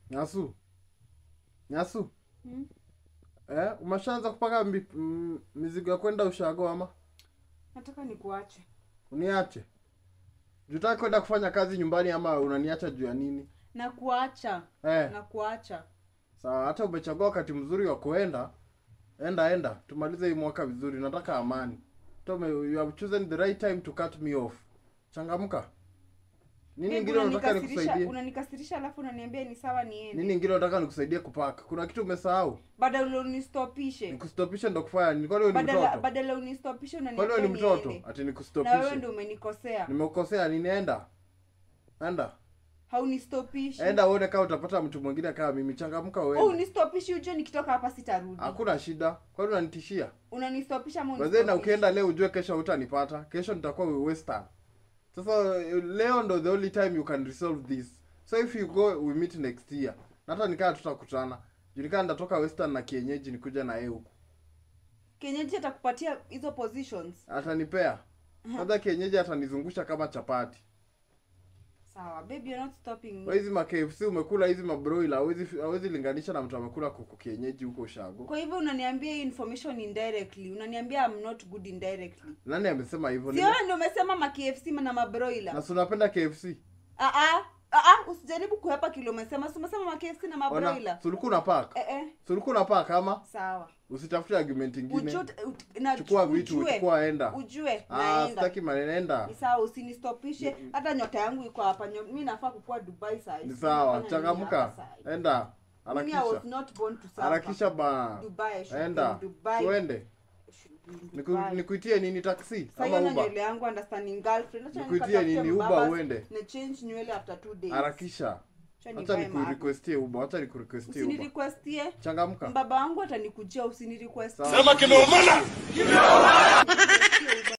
Nyasu. Nyasu. Hmm? Eh, umeshaanza kupaka mbi- mm, mizigo ya kwenda ushago ama Nataka nikuache. uniache? Jutaki kwenda kufanya kazi nyumbani ama unaniacha juu ya nini? Na kuacha. Eh, Na kuacha. sawa, hata umechagua wakati mzuri wa kuenda. Enda enda, tumalize hii mwaka vizuri. Nataka amani. Tome, you have chosen the right time to cut me off. Changamka. Nini Babe, ingine unataka unanikasirisha, nikusaidie? unanikasirisha alafu unaniambia ni sawa niende. Nini ingine unataka nikusaidie kupaka? Kuna kitu umesahau? Badala unistopishe. Nikustopishe ndo kufanya nini? Kwani wewe ni Badala mtoto? badala unistopishe Kwani unaniambia wewe ni mtoto? niende. Ati Na wewe nikustopishe. ndio umenikosea. Nimekosea nini? Enda. Enda. Haunistopishi. Enda uone kama utapata mtu mwingine kama mimi. Changamka Oh, wewe. unistopishi ujue nikitoka hapa sitarudi. Hakuna shida. Kwani unanitishia? Unanistopisha ama Wazee na unistopishi? ukienda leo ujue kesho hutanipata. Kesho nitakuwa western. Sasa leo ndo the only time you can resolve this. So if you go we meet next year. Na hata nikaa tutakutana. Juu nikaa nitatoka western na kienyeji nikuja na yeye huku. Kienyeji atakupatia hizo positions. Atanipea. Kwanza kienyeji atanizungusha kama chapati. Sawa, baby you're not stopping me. Wewe hizi ma KFC umekula hizi mabroiler hawezi hawezi linganisha na mtu amekula kuku kienyeji huko ushago. Kwa hivyo unaniambia hii information indirectly. Unaniambia I'm not good indirectly. Nani amesema hivyo? Si Nime- wewe ndio umesema ma KFC na mabroiler. Na si unapenda KFC? Ah ah. Ah ah, usijaribu kuhepa kile umesema. Si umesema ma KFC na Ona, mabroiler. si ulikuwa unapaka? Eh eh. Si ulikuwa unapaka ama? Sawa. Usitafute argument ingine. Ujue ut- na Chukua vitu, ujue- chukua enda. Ujue Ah, naenda. sitaki maneno enda. Ni sawa usinistopishe. Hata nyota yangu iko hapa. Nyo- Mimi nafaa kukua Dubai saa hii. Ni sawa, Nafanya nini changamka. hapa saa hii? Enda. Mimi I Harakisha. was not born to suffer. Harakisha ba. Dubai, I should be Enda. in Dubai. Tuende. I should be in Niku, Dubai. nikuitie nini taxi Sasa ama hiyo na Uber? nywele yangu understanding girlfriend. Acha Nikuitie nikatafute nini, Uber mbabas, uende? Na change nywele after two days. Harakisha. Acha Acha nivae magu. nikurequestie Uber, acha nikurequestie Uber. Usinirequestie. Changamka. Mbaba wangu atanikujia usinirequest. Sawa. Sema kimeumana.